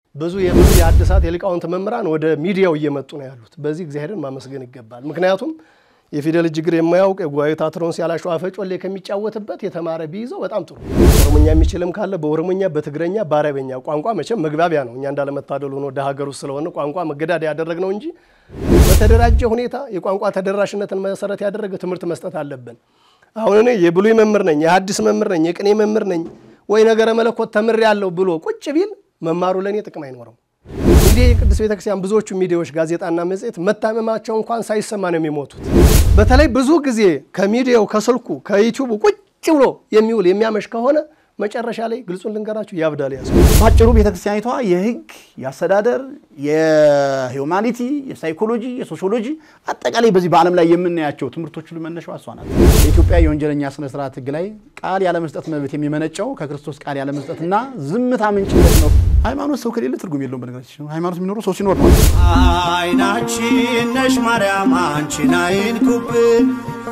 ብዙ የብሉይ የሐዲሳት የሊቃውንት መምህራን ወደ ሚዲያው እየመጡ ነው ያሉት። በዚህ እግዚአብሔርን ማመስገን ይገባል። ምክንያቱም የፊደል እጅግር የማያውቅ የጉባኤ ታትሮን ሲያላሸው አፈጮሌ ከሚጫወትበት የተማረ ቢይዘው በጣም ጥሩ። ኦሮሞኛ የሚችልም ካለ በኦሮሞኛ፣ በትግረኛ፣ በአረበኛ ቋንቋ መቼም መግባቢያ ነው። እኛ እንዳለመታደሉ ሆኖ ወደ ሀገር ውስጥ ስለሆነ ቋንቋ መገዳደያ ያደረግነው እንጂ በተደራጀ ሁኔታ የቋንቋ ተደራሽነትን መሰረት ያደረገ ትምህርት መስጠት አለብን። አሁን እኔ የብሉይ መምህር ነኝ፣ የሐዲስ መምህር ነኝ፣ የቅኔ መምህር ነኝ ወይ ነገረ መለኮት ተምሬ ያለው ብሎ ቁጭ ቢል መማሩ ለእኔ ጥቅም አይኖረው። እንግዲህ የቅዱስ ቤተክርስቲያን ብዙዎቹ ሚዲያዎች ጋዜጣና መጽሔት መታመማቸው እንኳን ሳይሰማ ነው የሚሞቱት። በተለይ ብዙ ጊዜ ከሚዲያው ከስልኩ ከዩቲዩቡ ቁጭ ብሎ የሚውል የሚያመሽ ከሆነ መጨረሻ ላይ ግልጹን ልንገራችሁ ያብዳል። ያዝ ባጭሩ ቤተክርስቲያኒቷ የህግ፣ የአስተዳደር፣ የሂውማኒቲ፣ የሳይኮሎጂ፣ የሶሺዮሎጂ አጠቃላይ በዚህ በዓለም ላይ የምናያቸው ትምህርቶች ሁሉ መነሻዋ እሷ ናት። የኢትዮጵያ የወንጀለኛ ስነ ስርዓት ህግ ላይ ቃል ያለመስጠት መብት የሚመነጨው ከክርስቶስ ቃል ያለመስጠትና ዝምታ ምንጭነት ነው። ሃይማኖት ሰው ከሌለ ትርጉም የለውም። በነገራችን ሃይማኖት የሚኖረው ሰው ሲኖር ነው። አይናችን ነሽ ማርያም አንቺን አይንኩብን፣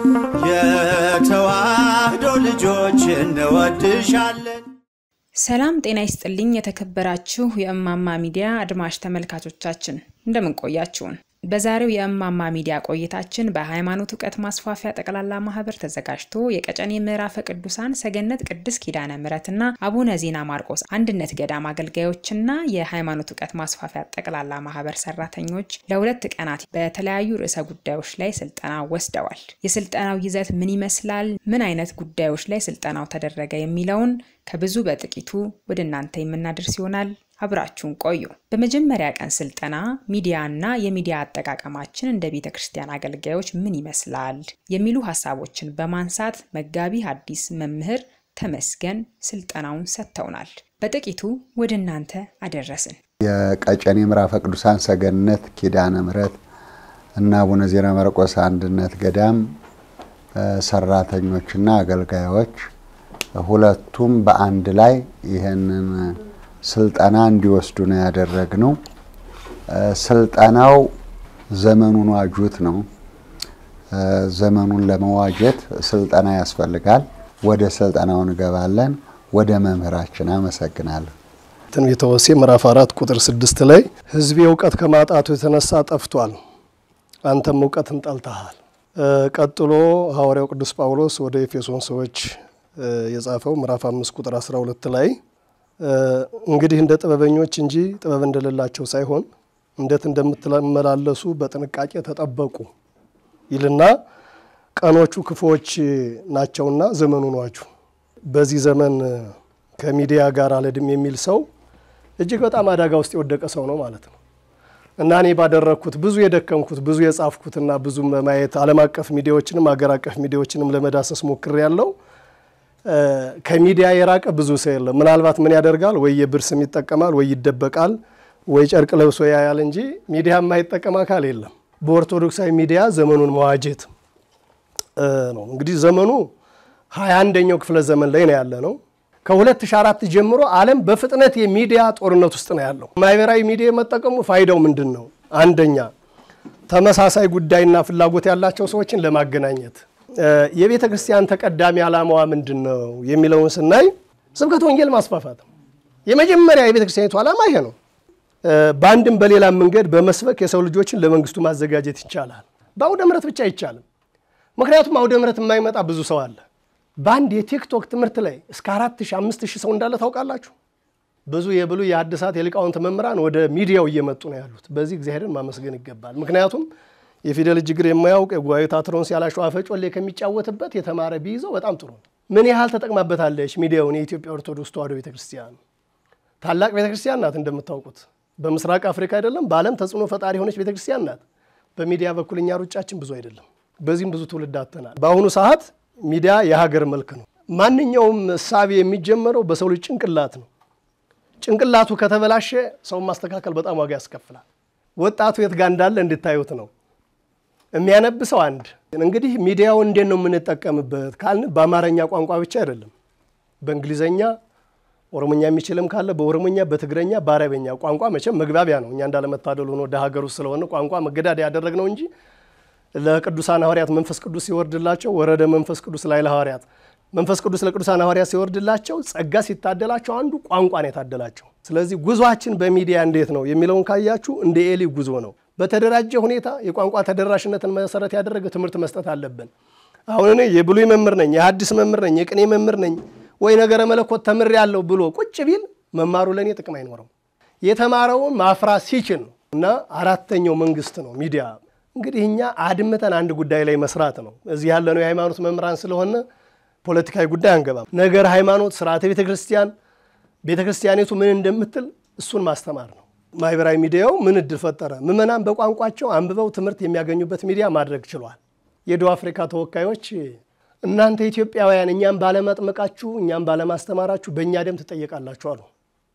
የተዋህዶ ልጆች እንወድሻለን። ሰላም ጤና ይስጥልኝ። የተከበራችሁ የእማማ ሚዲያ አድማጭ ተመልካቾቻችን እንደምን ቆያችሁን? በዛሬው የእማማ ሚዲያ ቆይታችን በሃይማኖት እውቀት ማስፋፊያ ጠቅላላ ማህበር ተዘጋጅቶ የቀጨኔ ምዕራፈ ቅዱሳን ሰገነት ቅድስት ኪዳነ ምሕረትና አቡነ ዜና ማርቆስ አንድነት ገዳም አገልጋዮችና የሃይማኖት እውቀት ማስፋፊያ ጠቅላላ ማህበር ሰራተኞች ለሁለት ቀናት በተለያዩ ርዕሰ ጉዳዮች ላይ ስልጠና ወስደዋል። የስልጠናው ይዘት ምን ይመስላል? ምን አይነት ጉዳዮች ላይ ስልጠናው ተደረገ? የሚለውን ከብዙ በጥቂቱ ወደ እናንተ የምናደርስ ይሆናል። አብራችሁን ቆዩ። በመጀመሪያ ቀን ስልጠና ሚዲያና የሚዲያ አጠቃቀማችን እንደ ቤተ ክርስቲያን አገልጋዮች ምን ይመስላል የሚሉ ሀሳቦችን በማንሳት መጋቢ ሐዲስ መምህር ተመስገን ስልጠናውን ሰጥተውናል። በጥቂቱ ወደ እናንተ አደረስን። የቀጨኔ ምዕራፈ ቅዱሳን ሰገነት ኪዳነ ምሕረት እና አቡነ ዜና ማርቆስ አንድነት ገዳም ሰራተኞችና አገልጋዮች ሁለቱም በአንድ ላይ ይህንን ስልጠና እንዲወስዱ ነው ያደረግነው። ስልጠናው ዘመኑን ዋጁት ነው። ዘመኑን ለመዋጀት ስልጠና ያስፈልጋል። ወደ ስልጠናው እንገባለን። ወደ መምህራችን አመሰግናለሁ። ትንቢተ ሆሴዕ ምዕራፍ አራት ቁጥር ስድስት ላይ ሕዝቤ እውቀት ከማጣቱ የተነሳ ጠፍቷል፣ አንተም እውቀትን ጠልተሃል። ቀጥሎ ሐዋርያው ቅዱስ ጳውሎስ ወደ ኤፌሶን ሰዎች የጻፈው ምዕራፍ አምስት ቁጥር 12 ላይ እንግዲህ እንደ ጥበበኞች እንጂ ጥበብ እንደሌላቸው ሳይሆን እንዴት እንደምትመላለሱ በጥንቃቄ ተጠበቁ ይልና ቀኖቹ ክፉዎች ናቸውና ዘመኑን ዋጁ። በዚህ ዘመን ከሚዲያ ጋር አልሄድም የሚል ሰው እጅግ በጣም አደጋ ውስጥ የወደቀ ሰው ነው ማለት ነው። እና እኔ ባደረግኩት ብዙ የደከምኩት ብዙ የጻፍኩትና ብዙ ማየት ዓለም አቀፍ ሚዲያዎችንም አገር አቀፍ ሚዲያዎችንም ለመዳሰስ ሞክሬ ያለው ከሚዲያ የራቀ ብዙ ሰው የለም። ምናልባት ምን ያደርጋል ወይ የብር ስም ይጠቀማል ወይ ይደበቃል ወይ ጨርቅ ለብሶ ያያል እንጂ ሚዲያ የማይጠቀም አካል የለም። በኦርቶዶክሳዊ ሚዲያ ዘመኑን መዋጀት ነው። እንግዲህ ዘመኑ ሀያ አንደኛው ክፍለ ዘመን ላይ ነው ያለ ነው። ከ2004 ጀምሮ ዓለም በፍጥነት የሚዲያ ጦርነት ውስጥ ነው ያለው። ማህበራዊ ሚዲያ መጠቀሙ ፋይዳው ምንድን ነው? አንደኛ ተመሳሳይ ጉዳይና ፍላጎት ያላቸው ሰዎችን ለማገናኘት የቤተ ክርስቲያን ተቀዳሚ ዓላማዋ ምንድን ነው የሚለውን ስናይ ስብከት ወንጌል ማስፋፋት ነው። የመጀመሪያ የቤተ ክርስቲያኒቱ ዓላማ ይሄ ነው። በአንድም በሌላ መንገድ በመስበክ የሰው ልጆችን ለመንግስቱ ማዘጋጀት ይቻላል። በአውደ ምሕረት ብቻ አይቻልም። ምክንያቱም አውደ ምሕረት የማይመጣ ብዙ ሰው አለ። በአንድ የቲክቶክ ትምህርት ላይ እስከ አራት ሺህ አምስት ሺህ ሰው እንዳለ ታውቃላችሁ። ብዙ የብሉይ የሐዲሳት የሊቃውንት መምህራን ወደ ሚዲያው እየመጡ ነው ያሉት። በዚህ እግዚአብሔርን ማመስገን ይገባል። ምክንያቱም የፊደል እጅግር የማያውቅ የጉባኤ ታትሮን ሲያላሸው አፈጮሌ ከሚጫወትበት የተማረ ቢይዘው በጣም ጥሩ ነው። ምን ያህል ተጠቅማበታለች ሚዲያውን የኢትዮጵያ ኦርቶዶክስ ተዋሕዶ ቤተክርስቲያን ታላቅ ቤተክርስቲያን ናት። እንደምታውቁት በምስራቅ አፍሪካ አይደለም በዓለም ተጽዕኖ ፈጣሪ የሆነች ቤተክርስቲያን ናት። በሚዲያ በኩል እኛ ሩጫችን ብዙ አይደለም። በዚህም ብዙ ትውልድ አጥተናል። በአሁኑ ሰዓት ሚዲያ የሀገር መልክ ነው። ማንኛውም እሳቤ የሚጀመረው በሰው ልጅ ጭንቅላት ነው። ጭንቅላቱ ከተበላሸ ሰውን ማስተካከል በጣም ዋጋ ያስከፍላል። ወጣቱ የት ጋር እንዳለ እንድታዩት ነው የሚያነብሰው አንድ እንግዲህ ሚዲያው እንዴት ነው የምንጠቀምበት ካልን በአማርኛ ቋንቋ ብቻ አይደለም። በእንግሊዘኛ ኦሮሞኛ የሚችልም ካለ በኦሮሞኛ፣ በትግረኛ፣ በአረበኛ ቋንቋ መቼም መግባቢያ ነው። እኛ እንዳለመታደሉ ሆኖ ወደ ሀገር ውስጥ ስለሆነ ቋንቋ መገዳደያ ያደረግነው እንጂ ለቅዱሳን ሐዋርያት መንፈስ ቅዱስ ሲወርድላቸው ወረደ መንፈስ ቅዱስ ላይ ለሐዋርያት መንፈስ ቅዱስ ለቅዱሳን ሐዋርያት ሲወርድላቸው ጸጋ ሲታደላቸው አንዱ ቋንቋ ነው የታደላቸው። ስለዚህ ጉዟችን በሚዲያ እንዴት ነው የሚለውን ካያችሁ እንደ ኤሊ ጉዞ ነው። በተደራጀ ሁኔታ የቋንቋ ተደራሽነትን መሰረት ያደረገ ትምህርት መስጠት አለብን። አሁን እኔ የብሉይ መምህር ነኝ፣ የሐዲስ መምህር ነኝ፣ የቅኔ መምህር ነኝ ወይ ነገረ መለኮት ተምሬያለሁ ብሎ ቁጭ ቢል መማሩ ለእኔ ጥቅም አይኖረው። የተማረውን ማፍራት ሲችል ነው። እና አራተኛው መንግስት ነው ሚዲያ። እንግዲህ እኛ አድምጠን አንድ ጉዳይ ላይ መስራት ነው። እዚህ ያለነው የሃይማኖት መምህራን ስለሆነ ፖለቲካዊ ጉዳይ አንገባም። ነገር ሃይማኖት፣ ስርዓተ ቤተ ክርስቲያን፣ ቤተ ክርስቲያኒቱ ምን እንደምትል እሱን ማስተማር ነው። ማህበራዊ ሚዲያው ምን እድል ፈጠረ? ምዕመናን በቋንቋቸው አንብበው ትምህርት የሚያገኙበት ሚዲያ ማድረግ ችሏል። የደቡብ አፍሪካ ተወካዮች እናንተ ኢትዮጵያውያን እኛም ባለማጥመቃችሁ እኛም ባለማስተማራችሁ በእኛ ደም ትጠየቃላችሁ አሉ።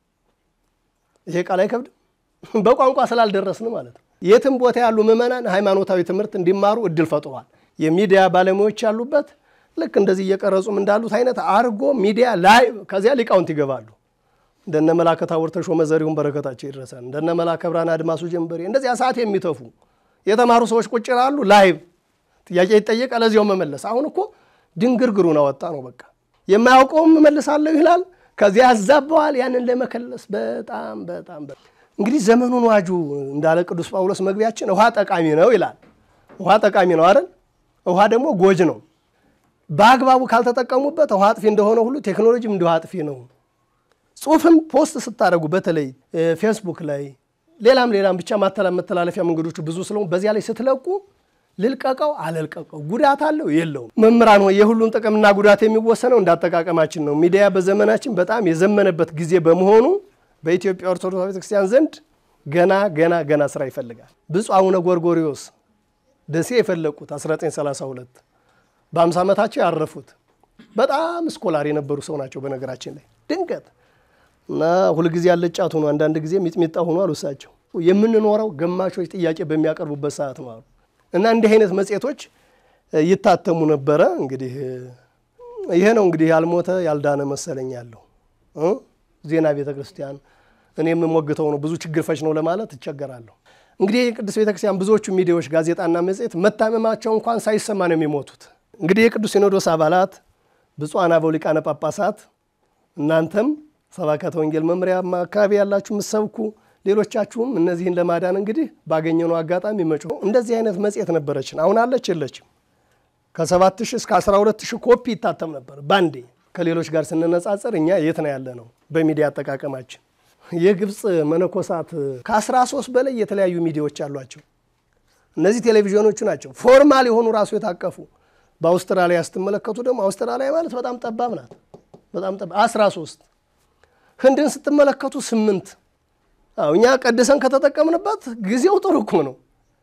ይሄ ቃል አይከብድም? በቋንቋ ስላልደረስን ማለት ነው። የትም ቦታ ያሉ ምዕመናን ሃይማኖታዊ ትምህርት እንዲማሩ እድል ፈጥሯል። የሚዲያ ባለሙያዎች ያሉበት ልክ እንደዚህ እየቀረጹም እንዳሉት አይነት አርጎ ሚዲያ ላይ ከዚያ ሊቃውንት ይገባሉ። እንደነ መላከ ታቦር ተሾመ ዘሪሁን በረከታቸው ይድረሳል። እንደነ መላከ ብርሃን አድማሱ ጀንበሬ እንደዚያ ሰዓት የሚተፉ የተማሩ ሰዎች ቁጭ ይላሉ። ላይቭ ጥያቄ ይጠየቃል፣ ለዚያው መመለስ። አሁን እኮ ድንግርግሩን አወጣ ነው በቃ። የማያውቀውም እመልሳለሁ ይላል፣ ከዚያ ያዛበዋል። ያንን ለመከለስ በጣም በጣም እንግዲህ ዘመኑን ዋጁ እንዳለ ቅዱስ ጳውሎስ መግቢያችን ውሃ ጠቃሚ ነው ይላል። ውሃ ጠቃሚ ነው አይደል? ውሃ ደግሞ ጎጅ ነው። በአግባቡ ካልተጠቀሙበት ውሃ አጥፊ እንደሆነ ሁሉ ቴክኖሎጂም እንዲሁ አጥፊ ነው። ጽሁፍም ፖስት ስታደርጉ በተለይ ፌስቡክ ላይ ሌላም ሌላም ብቻ መተላለፊያ መንገዶቹ ብዙ ስለሆኑ በዚያ ላይ ስትለቁ ልልቀቀው አለልቀቀው ጉዳት አለው የለውም። መምህራን ሆይ የሁሉም ጥቅምና ጉዳት የሚወሰነው እንዳጠቃቀማችን ነው። ሚዲያ በዘመናችን በጣም የዘመነበት ጊዜ በመሆኑ በኢትዮጵያ ኦርቶዶክስ ቤተክርስቲያን ዘንድ ገና ገና ገና ስራ ይፈልጋል። ብፁዕ አቡነ ጎርጎሪዎስ ደሴ የፈለቁት 1932 በአምሳ ዓመታቸው ያረፉት በጣም ስኮላር የነበሩ ሰው ናቸው። በነገራችን ላይ ድንገት እና ሁልጊዜ ያለጫት ሆኖ አንዳንድ ጊዜ ሚጥሚጣ ሆኖ አሉ እሳቸው። የምንኖረው ገማሾች ጥያቄ በሚያቀርቡበት ሰዓት ነው አሉ እና እንዲህ አይነት መጽሔቶች ይታተሙ ነበረ። እንግዲህ ይሄ ነው እንግዲህ ያልሞተ ያልዳነ መሰለኝ ያለው ዜና ቤተ ክርስቲያን እኔ የምሞግተው ነው። ብዙ ችግር ፈች ነው ለማለት እቸገራለሁ። እንግዲህ የቅዱስ ቤተ ክርስቲያን ብዙዎቹ ሚዲያዎች ጋዜጣና መጽሔት መታመማቸው እንኳን ሳይሰማ ነው የሚሞቱት። እንግዲህ የቅዱስ ሲኖዶስ አባላት ብፁዓን አበው ሊቃነ ጳጳሳት፣ እናንተም ሰባከተ ወንጌል መምሪያ አካባቢ ያላችሁ የምትሰብኩ ሌሎቻችሁም እነዚህን ለማዳን እንግዲህ ባገኘነው አጋጣሚ መጮ እንደዚህ አይነት መጽሔት ነበረችን። አሁን አለች የለችም? ከሰባት ሺህ እስከ አስራ ሁለት ሺህ ኮፒ ይታተም ነበር ባንዴ። ከሌሎች ጋር ስንነጻጸር እኛ የት ነው ያለ ነው በሚዲያ አጠቃቀማችን። የግብፅ መነኮሳት ከአስራ ሶስት በላይ የተለያዩ ሚዲያዎች አሏቸው። እነዚህ ቴሌቪዥኖቹ ናቸው ፎርማል የሆኑ ራሱ የታቀፉ። በአውስትራሊያ ስትመለከቱ ደግሞ አውስትራሊያ ማለት በጣም ጠባብ ናት። በጣም ጠባብ አስራ ሶስት ህንድን ስትመለከቱ ስምንት እኛ ቀድሰን ከተጠቀምንበት ጊዜው ጥሩ እኮ ነው።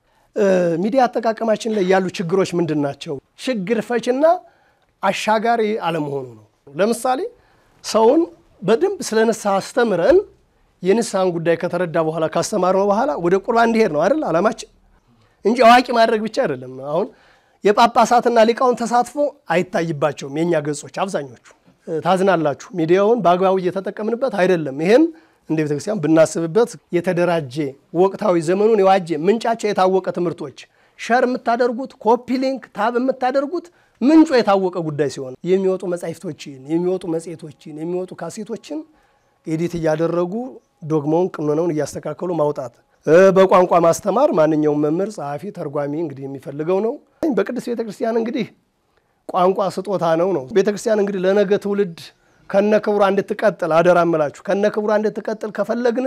ሚዲያ አጠቃቀማችን ላይ ያሉ ችግሮች ምንድን ናቸው? ችግር ፈችና አሻጋሪ አለመሆኑ ነው። ለምሳሌ ሰውን በደንብ ስለ ንስሐ አስተምረን የንስሐን ጉዳይ ከተረዳ በኋላ ካስተማርነው በኋላ ወደ ቁርባን እንዲሄድ ነው አይደል አላማችን እንጂ አዋቂ ማድረግ ብቻ አይደለም። አሁን የጳጳሳትና ሊቃውን ተሳትፎ አይታይባቸውም የእኛ ገጾች አብዛኞቹ። ታዝናላችሁ፣ ሚዲያውን በአግባቡ እየተጠቀምንበት አይደለም። ይህም እንደ ቤተክርስቲያን ብናስብበት የተደራጀ ወቅታዊ ዘመኑን የዋጀ ምንጫቸው የታወቀ ትምህርቶች ሸር የምታደርጉት ኮፒ ሊንክ ታብ የምታደርጉት ምንጩ የታወቀ ጉዳይ ሲሆን የሚወጡ መጻሕፍቶችን የሚወጡ መጽሔቶችን የሚወጡ ካሴቶችን ኤዲት እያደረጉ ዶግማውን ቅኖናውን እያስተካከሉ ማውጣት በቋንቋ ማስተማር ማንኛውም መምህር ጸሐፊ ተርጓሚ እንግዲህ የሚፈልገው ነው። በቅድስት ቤተክርስቲያን እንግዲህ ቋንቋ ስጦታ ነው ነው ቤተክርስቲያን እንግዲህ ለነገ ትውልድ ከነ ክብሯ እንድትቀጥል አደራ እምላችሁ ከነ ክብሯ እንድትቀጥል ከፈለግን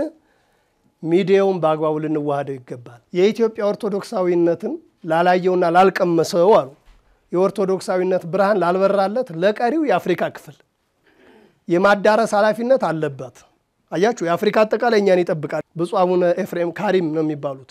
ሚዲያውን በአግባቡ ልንዋሃደው ይገባል። የኢትዮጵያ ኦርቶዶክሳዊነትን ላላየውና ላልቀመሰው አሉ የኦርቶዶክሳዊነት ብርሃን ላልበራለት ለቀሪው የአፍሪካ ክፍል የማዳረስ ኃላፊነት አለባት። አያችሁ፣ የአፍሪካ አጠቃላይ እኛን ይጠብቃል። ብፁዕ አቡነ ኤፍሬም ካሪም ነው የሚባሉት።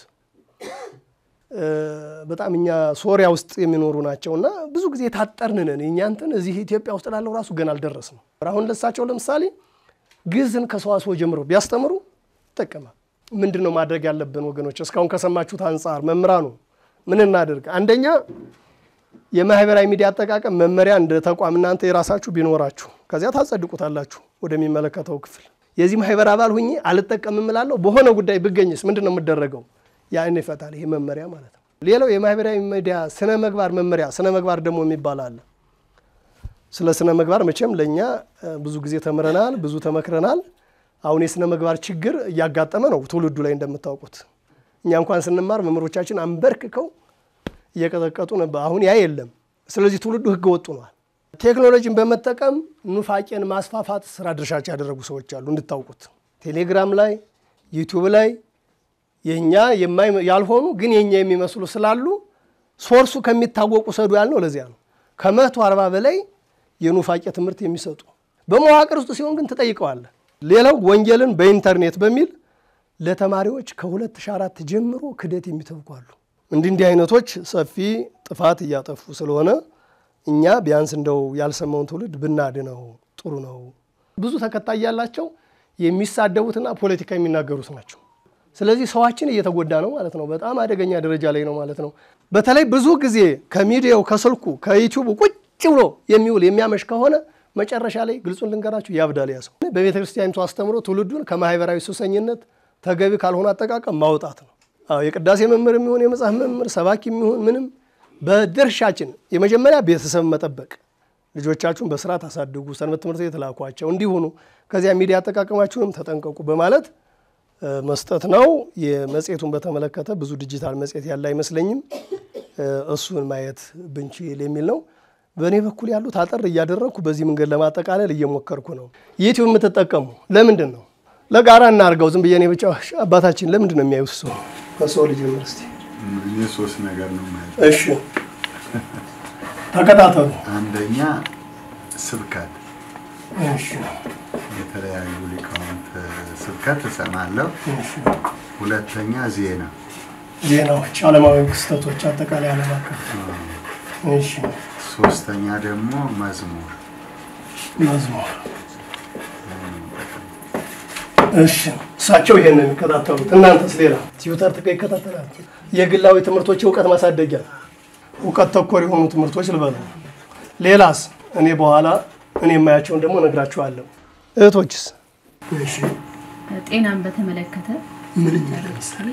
በጣም እኛ ሶሪያ ውስጥ የሚኖሩ ናቸው እና ብዙ ጊዜ የታጠርን ነን። እኛ እንትን እዚህ ኢትዮጵያ ውስጥ ላለው ራሱ ገና አልደረስንም። አሁን ለሳቸው ለምሳሌ ግዕዝን ከሰዋስወ ጀምሮ ቢያስተምሩ ይጠቀማል። ምንድን ነው ማድረግ ያለብን ወገኖች? እስካሁን ከሰማችሁት አንጻር መምህራኑ ምን እናደርግ? አንደኛ የማህበራዊ ሚዲያ አጠቃቀም መመሪያ እንደ ተቋም እናንተ የራሳችሁ ቢኖራችሁ ከዚያ ታጸድቁታላችሁ ወደሚመለከተው ክፍል። የዚህ ማህበር አባል ሁኜ አልጠቀምም እላለሁ። በሆነ ጉዳይ ብገኝስ ምንድን ነው የምደረገው? ያን ይፈታል ይሄ መመሪያ ማለት ነው። ሌላው የማህበራዊ ሚዲያ ስነ ምግባር መመሪያ፣ ስነ ምግባር ደግሞ የሚባል አለ። ስለ ስነ ምግባር መቼም ለእኛ ብዙ ጊዜ ተምረናል፣ ብዙ ተመክረናል። አሁን የስነ ምግባር ችግር እያጋጠመ ነው ትውልዱ ላይ እንደምታውቁት። እኛ እንኳን ስንማር መምህሮቻችን አንበርክከው እየቀጠቀጡ ነበር። አሁን ያ የለም። ስለዚህ ትውልዱ ህገ ወጥ ሆኗል። ቴክኖሎጂን በመጠቀም ኑፋቄን ማስፋፋት ስራ ድርሻቸው ያደረጉ ሰዎች አሉ እንድታውቁት። ቴሌግራም ላይ ዩቲዩብ ላይ የኛ ያልሆኑ ግን የኛ የሚመስሉ ስላሉ ሶርሱ ከሚታወቁ ሰዱ ያልነው ለዚያ ነው። ከመቶ አርባ በላይ የኑፋቄ ትምህርት የሚሰጡ በመዋቅር ውስጥ ሲሆን ግን ትጠይቀዋለህ። ሌላው ወንጌልን በኢንተርኔት በሚል ለተማሪዎች ከ2004 ጀምሮ ክደት የሚተብኩ አሉ። እንዲህ እንዲህ አይነቶች ሰፊ ጥፋት እያጠፉ ስለሆነ እኛ ቢያንስ እንደው ያልሰማውን ትውልድ ብናድነው ጥሩ ነው። ብዙ ተከታይ ያላቸው የሚሳደቡትና ፖለቲካ የሚናገሩት ናቸው። ስለዚህ ሰዋችን እየተጎዳ ነው ማለት ነው። በጣም አደገኛ ደረጃ ላይ ነው ማለት ነው። በተለይ ብዙ ጊዜ ከሚዲያው ከስልኩ ከዩቲዩብ ቁጭ ብሎ የሚውል የሚያመሽ ከሆነ መጨረሻ ላይ ግልጹን ልንገራችሁ ያብዳል። ያ ሰው በቤተ ክርስቲያኒቱ አስተምሮ ትውልዱን ከማህበራዊ ሱሰኝነት ተገቢ ካልሆነ አጠቃቀም ማውጣት ነው። አዎ የቅዳሴ መምህር የሚሆን የመጽሐፍ መምህር ሰባኪ የሚሆን ምንም በድርሻችን የመጀመሪያ ቤተሰብ መጠበቅ፣ ልጆቻችሁን በስርዓት አሳድጉ፣ ሰንበት ትምህርት ቤት ላኳቸው እንዲሆኑ፣ ከዚያ ሚዲያ አጠቃቀማችሁንም ተጠንቀቁ በማለት መስጠት ነው። የመጽሔቱን በተመለከተ ብዙ ዲጂታል መጽሔት ያለ አይመስለኝም። እሱን ማየት ብንችል የሚል ነው። በእኔ በኩል ያሉት አጠር እያደረግኩ በዚህ መንገድ ለማጠቃለል እየሞከርኩ ነው። ዩቲዩብ የምትጠቀሙ ለምንድን ነው? ለጋራ እናርገው። ዝም ብዬ እኔ ብቻ አባታችን ለምንድን ነው የሚያዩት? ሰው ከሰው ልጅ ዩኒቨርሲቲ እኔ ሶስት ነገር ነው ማለት እሺ፣ ተከታተሉ። አንደኛ ስብከት፣ እሺ፣ የተለያዩ ሊቃውንት ስብከት እሰማለሁ። እሺ። ሁለተኛ ዜና፣ ዜናዎች፣ ዓለማዊ ክስተቶች፣ አጠቃላይ ዓለም አቀፍ እሺ፣ ሶስተኛ ደግሞ መዝሙር። መዝሙር እሺ እሳቸው ይሄን ነው የሚከታተሉት። እናንተስ ሌላ ትዊተር ትከ ይከታተላል። የግላዊ ትምህርቶች እውቀት ማሳደጊያ እውቀት ተኮር የሆኑ ትምህርቶች ልበሉ። ሌላስ እኔ በኋላ እኔ የማያቸውን ደግሞ እነግራችኋለሁ። እህቶችስ እሺ ጤናን በተመለከተ ምን ለምሳሌ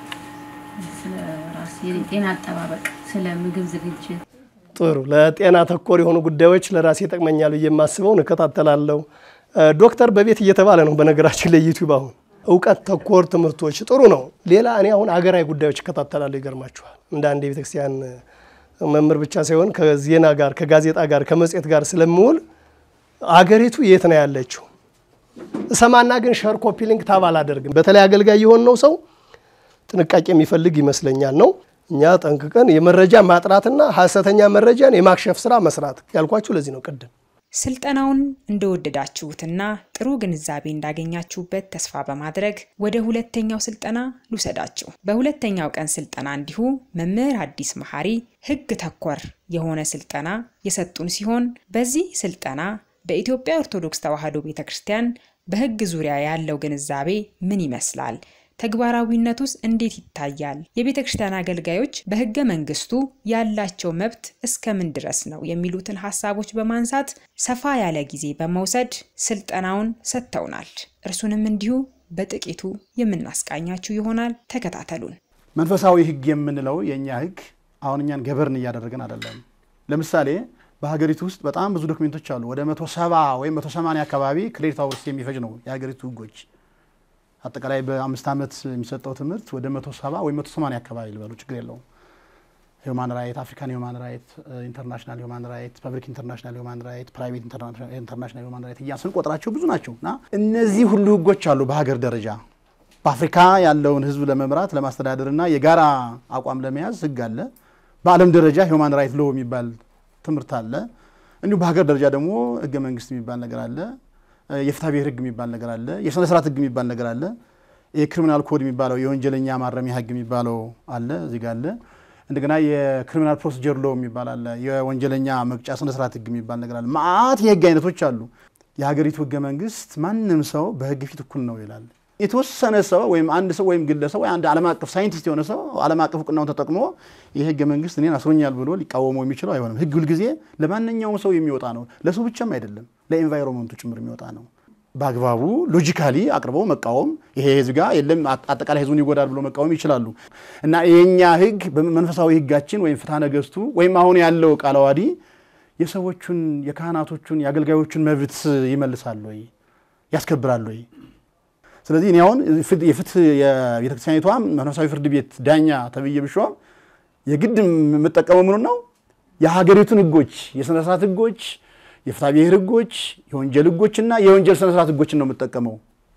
ስለ ራስ የጤና አጠባበቅ፣ ስለ ምግብ ዝግጅት ጥሩ ለጤና ተኮር የሆኑ ጉዳዮች ለራሴ ይጠቅመኛል ብዬ የማስበውን እከታተላለሁ። ዶክተር በቤት እየተባለ ነው በነገራችን ላይ ዩቲዩብ አሁን እውቀት ተኮር ትምህርቶች ጥሩ ነው። ሌላ እኔ አሁን አገራዊ ጉዳዮች እከታተላለሁ። ይገርማችኋል እንደ አንድ የቤተክርስቲያን መምህር ብቻ ሳይሆን ከዜና ጋር ከጋዜጣ ጋር ከመጽሔት ጋር ስለምውል አገሪቱ የት ነው ያለችው እሰማና ግን ሸር ኮፒ ሊንክ ታብ አላደርግም። በተለይ አገልጋይ የሆነው ሰው ጥንቃቄ የሚፈልግ ይመስለኛል ነው እኛ ጠንቅቀን የመረጃ ማጥራትና ሀሰተኛ መረጃን የማክሸፍ ስራ መስራት ያልኳችሁ ለዚህ ነው ቅድም ስልጠናውን እንደወደዳችሁትና ጥሩ ግንዛቤ እንዳገኛችሁበት ተስፋ በማድረግ ወደ ሁለተኛው ስልጠና ልውሰዳችሁ። በሁለተኛው ቀን ስልጠና እንዲሁ መምህር አዲስ መሐሪ ሕግ ተኮር የሆነ ስልጠና የሰጡን ሲሆን በዚህ ስልጠና በኢትዮጵያ ኦርቶዶክስ ተዋሕዶ ቤተ ክርስቲያን በሕግ ዙሪያ ያለው ግንዛቤ ምን ይመስላል? ተግባራዊነቱስ እንዴት ይታያል? የቤተ ክርስቲያን አገልጋዮች በሕገ መንግስቱ ያላቸው መብት እስከምን ድረስ ነው? የሚሉትን ሀሳቦች በማንሳት ሰፋ ያለ ጊዜ በመውሰድ ስልጠናውን ሰጥተውናል። እርሱንም እንዲሁ በጥቂቱ የምናስቃኛችሁ ይሆናል። ተከታተሉን። መንፈሳዊ ህግ የምንለው የእኛ ህግ አሁን እኛን ገበርን እያደረገን አይደለም። ለምሳሌ በሀገሪቱ ውስጥ በጣም ብዙ ዶክሜንቶች አሉ። ወደ መቶ ሰባ ወይም መቶ ሰማንያ አካባቢ ክሬዲት አወርስ የሚፈጅ ነው የሀገሪቱ ህጎች። አጠቃላይ በአምስት ዓመት የሚሰጠው ትምህርት ወደ መቶ ሰባ ወይም መቶ ሰማንያ አካባቢ ልበሉ፣ ችግር የለውም። ሂውማን ራይት፣ አፍሪካን ሂውማን ራይት፣ ኢንተርናሽናል ሂውማን ራይት፣ ፐብሊክ ኢንተርናሽናል ሂውማን ራይት፣ ፕራይቬት ኢንተርናሽናል ሂውማን ራይት እያ ስንቆጥራቸው ብዙ ናቸው እና እነዚህ ሁሉ ህጎች አሉ በሀገር ደረጃ በአፍሪካ ያለውን ህዝብ ለመምራት ለማስተዳደርና የጋራ አቋም ለመያዝ ህግ አለ። በዓለም ደረጃ ሂውማን ራይት ሎ የሚባል ትምህርት አለ። እንዲሁም በሀገር ደረጃ ደግሞ ህገ መንግስት የሚባል ነገር አለ። የፍትሐ ብሔር ህግ የሚባል ነገር አለ። የስነ ስርዓት ህግ የሚባል ነገር አለ። የክሪሚናል ኮድ የሚባለው የወንጀለኛ ማረሚያ ህግ የሚባለው አለ እዚህ ጋ አለ። እንደገና የክሪሚናል ፕሮሲጀር ሎ የሚባል አለ። የወንጀለኛ መቅጫ ስነ ስርዓት ህግ የሚባል ነገር አለ። መዓት የህግ አይነቶች አሉ። የሀገሪቱ ህገ መንግስት ማንም ሰው በህግ ፊት እኩል ነው ይላል። የተወሰነ ሰው ወይም አንድ ሰው ወይም ግለሰብ ወይ አንድ ዓለም አቀፍ ሳይንቲስት የሆነ ሰው ዓለም አቀፍ እውቅናውን ተጠቅሞ የህገ መንግስት እኔን አስሮኛል ብሎ ሊቃወመው የሚችለው አይሆንም። ህግ ሁልጊዜ ለማንኛውም ሰው የሚወጣ ነው። ለሰው ብቻም አይደለም፣ ለኤንቫይሮንመንቱ ጭምር የሚወጣ ነው። በአግባቡ ሎጂካሊ አቅርበው መቃወም ይሄ ህዝብ ጋር የለም አጠቃላይ ህዝቡን ይጎዳል ብሎ መቃወም ይችላሉ። እና የእኛ ህግ መንፈሳዊ ህጋችን ወይም ፍትሐ ነገስቱ ወይም አሁን ያለው ቃለ ዓዋዲ የሰዎቹን የካህናቶቹን የአገልጋዮቹን መብት ይመልሳል ወይ ያስከብራል ወይ? ስለዚህ እኔ አሁን የፍትህ የቤተክርስቲያኒቷ መንፈሳዊ ፍርድ ቤት ዳኛ ተብዬ ብሾም የግድ የምጠቀመው ምኑ ነው? የሀገሪቱን ህጎች፣ የስነ ስርዓት ህጎች፣ የፍትሐ ብሔር ህጎች፣ የወንጀል ህጎችና የወንጀል ስነ ስርዓት ህጎችን ነው የምጠቀመው።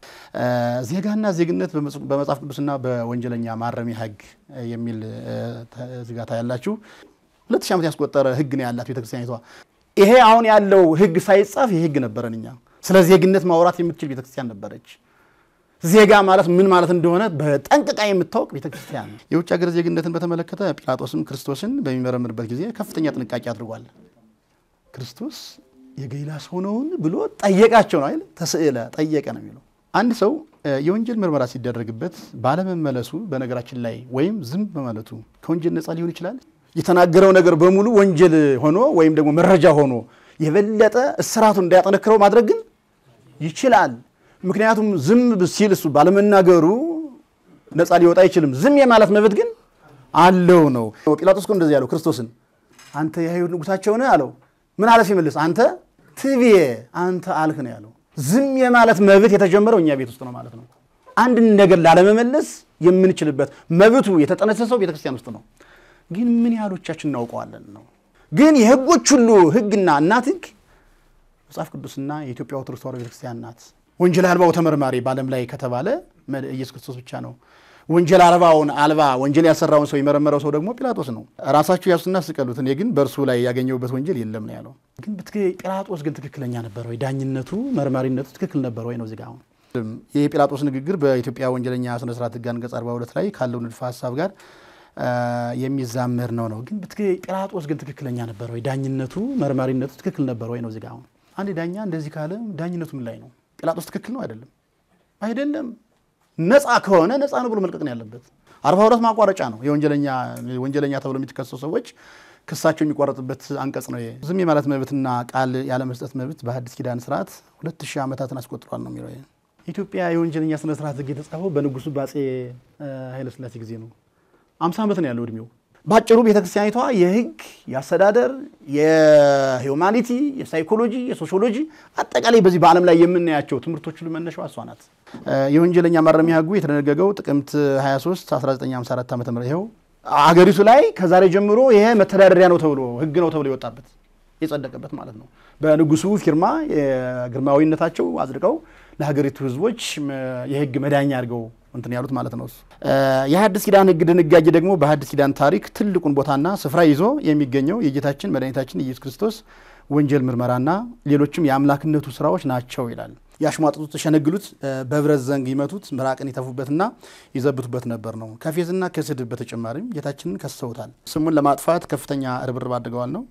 ዜጋና ዜግነት በመጽሐፍ ቅዱስና በወንጀለኛ ማረሚያ ህግ የሚል ዝጋታ ያላችሁ ሁለት ሺህ ዓመት ያስቆጠረ ህግ ነው ያላት ቤተክርስቲያኒቷ። ይሄ አሁን ያለው ህግ ሳይጻፍ ይህ ህግ ነበረን እኛ ስለ ዜግነት ማውራት የምትችል ቤተክርስቲያን ነበረች። ዜጋ ማለት ምን ማለት እንደሆነ በጠንቅቃ የምታወቅ ቤተክርስቲያን። የውጭ ሀገር ዜግነትን በተመለከተ ጲላጦስም ክርስቶስን በሚመረምርበት ጊዜ ከፍተኛ ጥንቃቄ አድርጓል። ክርስቶስ የገሊላ ሰው ነውን ብሎ ጠየቃቸው ነው አይደል? ተስዕለ ጠየቀ ነው የሚለው። አንድ ሰው የወንጀል ምርመራ ሲደረግበት ባለመመለሱ በነገራችን ላይ ወይም ዝም በማለቱ ከወንጀል ነፃ ሊሆን ይችላል። የተናገረው ነገር በሙሉ ወንጀል ሆኖ ወይም ደግሞ መረጃ ሆኖ የበለጠ እስራቱን እንዳያጠነክረው ማድረግ ግን ይችላል። ምክንያቱም ዝም ሲል እሱ ባለመናገሩ ነፃ ሊወጣ አይችልም። ዝም የማለት መብት ግን አለው ነው። ጲላጦስ እኮ እንደዚህ ያለው ክርስቶስን አንተ የአይሁድ ንጉሳቸው ነህ አለው። ምን አለ ሲመልስ አንተ ትቤ አንተ አልክ ነው ያለው። ዝም የማለት መብት የተጀመረው እኛ ቤት ውስጥ ነው ማለት ነው። አንድን ነገር ላለመመለስ የምንችልበት መብቱ የተጠነሰሰው ቤተክርስቲያን ውስጥ ነው። ግን ምን ያህሎቻችን እናውቀዋለን ነው። ግን የህጎች ሁሉ ህግና እናት ህግ መጽሐፍ ቅዱስና የኢትዮጵያ ኦርቶዶክስ ተዋሕዶ ቤተክርስቲያን ናት። ወንጀል አልባው ተመርማሪ በዓለም ላይ ከተባለ ኢየሱስ ክርስቶስ ብቻ ነው። ወንጀል አልባውን አልባ ወንጀል ያልሰራውን ሰው የመረመረው ሰው ደግሞ ጲላጦስ ነው። ራሳችሁ ያሱና ስቀሉት፣ እኔ ግን በእርሱ ላይ ያገኘሁበት ወንጀል የለም ነው ያለው። ግን ጲላጦስ ግን ትክክለኛ ነበር ወይ? ዳኝነቱ መርማሪነቱ ትክክል ነበር ወይ ነው እዚህ ጋር አሁን ይህ የጲላጦስ ንግግር በኢትዮጵያ ወንጀለኛ ስነስርዓት ህግ አንቀጽ 42 ላይ ካለው ንድፈ ሀሳብ ጋር የሚዛመር ነው ነው። ግን ጲላጦስ ግን ትክክለኛ ነበር ወይ? ዳኝነቱ መርማሪነቱ ትክክል ነበር ወይ ነው እዚህ ጋር አሁን አንድ ዳኛ እንደዚህ ካለ ዳኝነቱ ምን ላይ ነው? ጲላጦስ ትክክል ነው አይደለም? አይደለም። ነፃ ከሆነ ነፃ ነው ብሎ መልቀቅ ነው ያለበት። አርባ ሁለት ማቋረጫ ነው። የወንጀለኛ ወንጀለኛ ተብሎ የሚከሰሱ ሰዎች ክሳቸው የሚቋረጥበት አንቀጽ ነው። ዝም የማለት መብትና ቃል ያለመስጠት መብት በሐዲስ ኪዳን ስርዓት ሁለት ሺህ ዓመታትን አስቆጥሯል ነው የሚለው። ኢትዮጵያ የወንጀለኛ ስነ ስርዓት ህግ የተጻፈው በንጉሱ በአፄ ኃይለስላሴ ጊዜ ነው። አምሳ ዓመት ነው ያለው እድሜው። ባጭሩ ቤተክርስቲያኒቷ የህግ የአስተዳደር የሂውማኒቲ የሳይኮሎጂ የሶሺዮሎጂ አጠቃላይ በዚህ በዓለም ላይ የምናያቸው ትምህርቶች ሁሉ መነሻው እሷ ናት። የወንጀለኛ ማረሚያ ህጉ የተደነገገው ጥቅምት 23 1954 ዓ ም ይኸው አገሪቱ ላይ ከዛሬ ጀምሮ ይሄ መተዳደሪያ ነው ተብሎ ህግ ነው ተብሎ የወጣበት የጸደቀበት ማለት ነው። በንጉሱ ፊርማ የግርማዊነታቸው አጽድቀው ለሀገሪቱ ህዝቦች የህግ መዳኛ አድርገው እንትን ያሉት ማለት ነው። የሐዲስ ኪዳን ህግ ድንጋጌ ደግሞ በሐዲስ ኪዳን ታሪክ ትልቁን ቦታና ስፍራ ይዞ የሚገኘው የጌታችን መድኃኒታችን ኢየሱስ ክርስቶስ ወንጀል ምርመራና ሌሎችም የአምላክነቱ ስራዎች ናቸው ይላል። ያሽሟጥጡት፣ ተሸነግሉት፣ በብረት ዘንግ ይመቱት፣ ምራቅን ይተፉበትና ይዘብቱበት ነበር ነው። ከፌዝና ከስድብ በተጨማሪም ጌታችንን ከሰውታል። ስሙን ለማጥፋት ከፍተኛ ርብርብ አድርገዋል ነው።